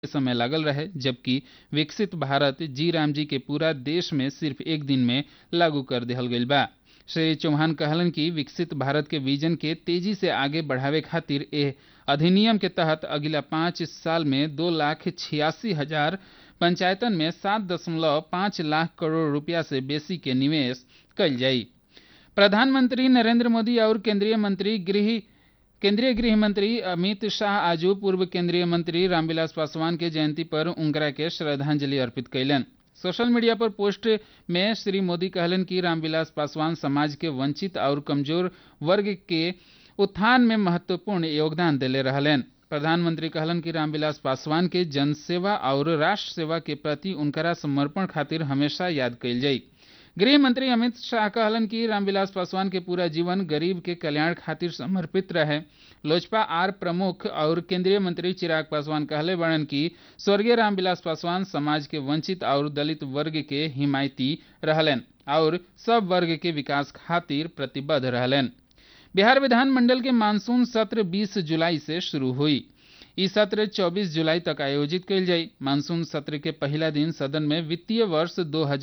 समय लागल रहे जबकि विकसित भारत जी राम जी के पूरा देश में सिर्फ एक दिन में लागू कर दिहल गईल बा श्री चौहान कहलन कि विकसित भारत के विजन के तेजी से आगे बढ़ावे खातिर एह अधिनियम के तहत अगिला पाँच साल में दो लाख छियासी हजार पंचायतन में सात दशमलव पाँच लाख करोड़ रुपया से बेसी के निवेश कल जाई प्रधानमंत्री नरेंद्र मोदी और केंद्रीय मंत्री गृह केंद्रीय गृह मंत्री अमित शाह आजू पूर्व केंद्रीय मंत्री रामविलास पासवान के जयंती पर उनकरा के श्रद्धांजलि अर्पित कैलन सोशल मीडिया पर पोस्ट में श्री मोदी कहलन कि रामविलास पासवान समाज के वंचित और कमजोर वर्ग के उत्थान में महत्वपूर्ण योगदान दिले रहलन प्रधानमंत्री कहलन कि रामविलास पासवान के जनसेवा और राष्ट्र सेवा के प्रति उनकरा समर्पण खातिर हमेशा याद कईल जाई गृह मंत्री अमित शाह कहलन कि रामविलास पासवान के पूरा जीवन गरीब के कल्याण खातिर समर्पित रहे लोजपा आर प्रमुख और केंद्रीय मंत्री चिराग पासवान कहले बड़न कि स्वर्गीय रामविलास पासवान समाज के वंचित और दलित वर्ग के हिमायती रहलन और सब वर्ग के विकास खातिर प्रतिबद्ध रहलन बिहार विधानमंडल के मानसून सत्र 20 जुलाई से शुरू हुई ई सत्र 24 जुलाई तक आयोजित कयल जाई मानसून सत्र के पहला दिन सदन में वित्तीय वर्ष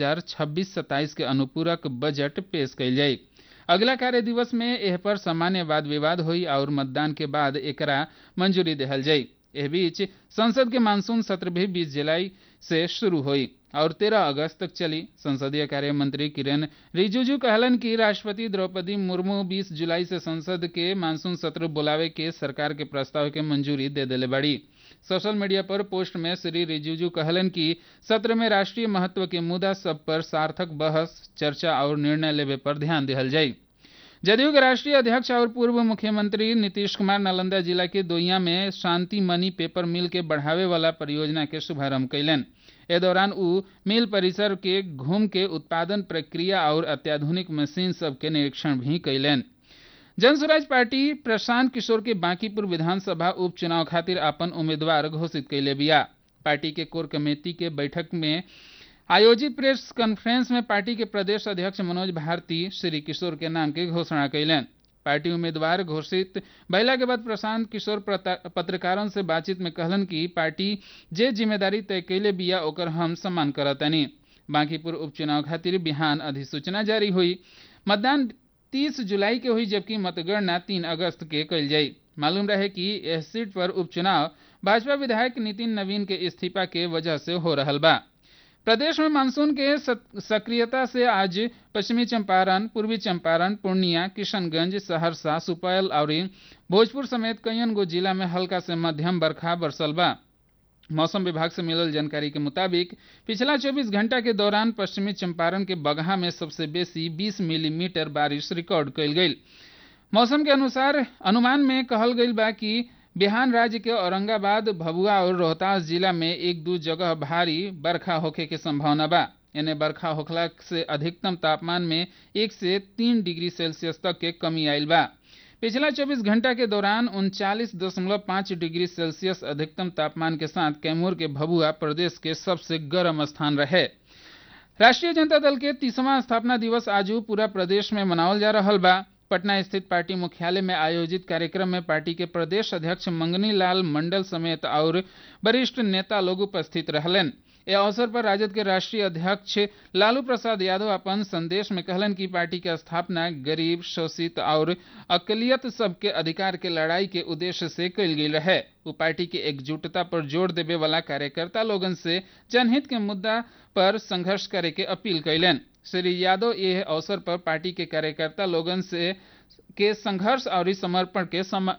2026-27 के अनुपूरक बजट पेश कयल जाई अगला कार्य दिवस में एह पर सामान्य वाद विवाद हुई और मतदान के बाद एकरा मंजूरी देहल जाई एह बीच संसद के मानसून सत्र भी 20 जुलाई से शुरू हुई और 13 अगस्त तक चली संसदीय कार्य मंत्री किरेन रिजिजू कहलन कि राष्ट्रपति द्रौपदी मुर्मू 20 जुलाई से संसद के मानसून सत्र बुलावे के सरकार के प्रस्ताव के मंजूरी दे दिले बड़ी सोशल मीडिया पर पोस्ट में श्री रिजिजू कहलन कि सत्र में राष्ट्रीय महत्व के मुद्दा सब पर सार्थक बहस चर्चा और निर्णय लेवे पर ध्यान दिहल जाई जदयू के राष्ट्रीय अध्यक्ष और पूर्व मुख्यमंत्री नीतीश कुमार नालंदा जिला के दोइया में शांति मनी पेपर मिल के बढ़ावे वाला परियोजना के शुभारंभ कैलन ए दौरान उ मिल परिसर के घूम के उत्पादन प्रक्रिया और अत्याधुनिक मशीन सब के निरीक्षण भी कैलन जन स्वराज पार्टी प्रशांत किशोर के बांकीपुर विधानसभा उपचुनाव खातिर अपन उम्मीदवार घोषित कैले बिया पार्टी के कोर कमेटी के बैठक में आयोजित प्रेस कॉन्फ्रेंस में पार्टी के प्रदेश अध्यक्ष मनोज भारती श्री किशोर के नाम के घोषणा कैलन पार्टी उम्मीदवार घोषित भैला के बाद प्रशांत किशोर पत्रकारों से बातचीत में कहलन कि पार्टी जे जिम्मेदारी तय कैले बिया ओकर हम सम्मान करतनी बांकीपुर उपचुनाव खातिर बिहान अधिसूचना जारी हुई मतदान 30 जुलाई के हुई जबकि मतगणना 3 अगस्त के कल जाई मालूम रहे कि यह सीट पर उपचुनाव भाजपा विधायक नितिन नवीन के इस्तीफा के वजह से हो रहा बा प्रदेश में मानसून के सक्रियता से आज पश्चिमी चंपारण पूर्वी चंपारण पूर्णिया किशनगंज सहरसा सुपौल और भोजपुर समेत कईन गो जिला में हल्का से मध्यम बरखा बरसल बा मौसम विभाग से मिलल जानकारी के मुताबिक पिछला 24 घंटा के दौरान पश्चिमी चंपारण के बगहा में सबसे बेसी 20 मिलीमीटर बारिश रिकॉर्ड कयल गई मौसम के अनुसार अनुमान में कहल गई बा कि बिहार राज्य के औरंगाबाद भभुआ और रोहतास जिला में एक दो जगह भारी बरखा होखे के संभावना बा इन्हें बरखा होखला से अधिकतम तापमान में एक से तीन डिग्री सेल्सियस तक के कमी आयल बा पिछला 24 घंटा के दौरान उनचालीस दशमलव पाँच डिग्री सेल्सियस अधिकतम तापमान के साथ कैमूर के भभुआ प्रदेश के सबसे गर्म स्थान रहे राष्ट्रीय जनता दल के तीसवां स्थापना दिवस आज पूरा प्रदेश में मनावल जा रहा बा पटना स्थित पार्टी मुख्यालय में आयोजित कार्यक्रम में पार्टी के प्रदेश अध्यक्ष मंगनी लाल मंडल समेत और वरिष्ठ नेता लोग उपस्थित रहलन ए अवसर पर राजद के राष्ट्रीय अध्यक्ष लालू प्रसाद यादव अपन संदेश में कहलन कि पार्टी के स्थापना गरीब शोषित और अकलियत सबके अधिकार के लड़ाई के उद्देश्य से कल गई रहे वो पार्टी के एकजुटता पर जोर देवे वाला कार्यकर्ता लोगन से जनहित के मुद्दा पर संघर्ष करे के अपील कैलन श्री यादव यह अवसर पर पार्टी के कार्यकर्ता लोगन से के संघर्ष और समर्पण के सम,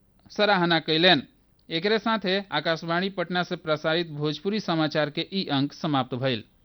सराहना कैलन एक साथ आकाशवाणी पटना से प्रसारित भोजपुरी समाचार के ई अंक समाप्त भइल